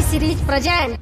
series present.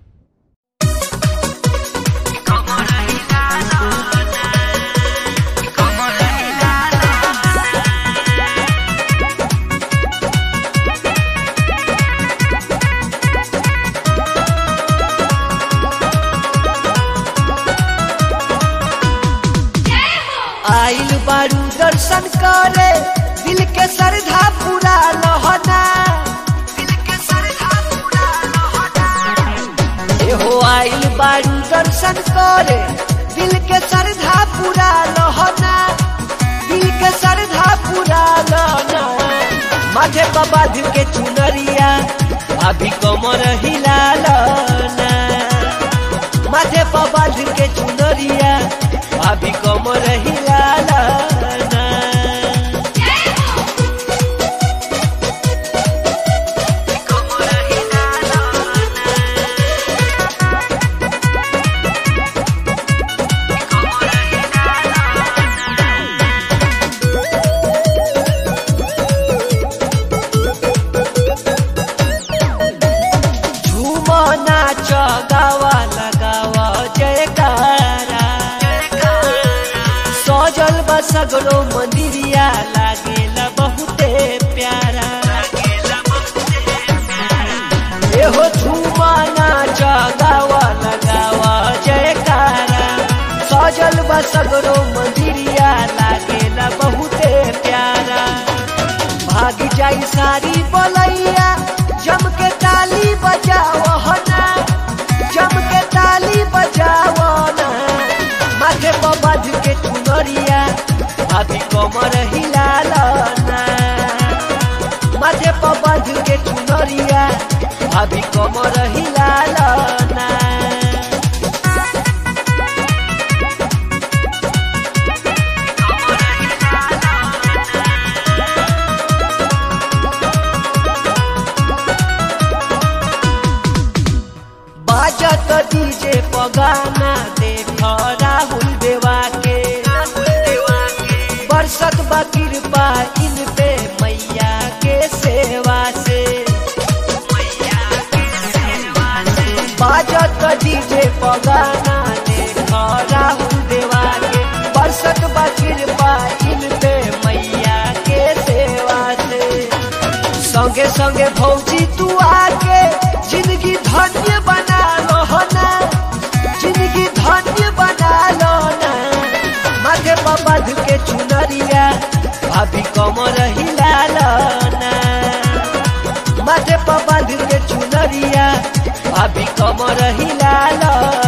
आइल बारू दर्शन करे दिल के श्रद्धा पूरा लहना दिल के श्रद्धा पूरा लहना एहो आइल बारू दर्शन करे दिल के श्रद्धा पूरा लहना दिल के श्रद्धा पूरा लहना माथे पर बांध के चुनरिया अभी कमर हिला लना माथे पर बांध के चुनरिया अभी कमर हिलाना झूमो नाच गावा लगावा जयकारा सजल बा सगरो मंदिरिया लागेला बहुते प्यारा एहो झूमा नाच गावा लगावा जयकारा सजल बा सगरो मंदिरिया लागेला बहुते प्यारा भाग जाई सारी बोलैया जम के ताली बजाओ ना जम के ताली बजाओ ना माथे पर बांध के चुनरिया अभी कमर हिलाल ना माथे पर बांध के चुनरिया अभी कमर हिलाल ना बाजत डीजे पगाना देख राहुल देवा के बरसत बा कृपा इन पे मैया के सेवा से बाजत डीजे पगाना देख राहुल देवा के बरसत बा कृपा इन पे मैया के सेवा से संगे संगे भौजी तू आके जिंदगी धन्य बना लो ना जिंदगी धन्य बना लो ना माथे पर बांध के चुनरिया अभी कमर हिला लो ना माथे पर बांध के चुनरिया अभी कमर हिला लो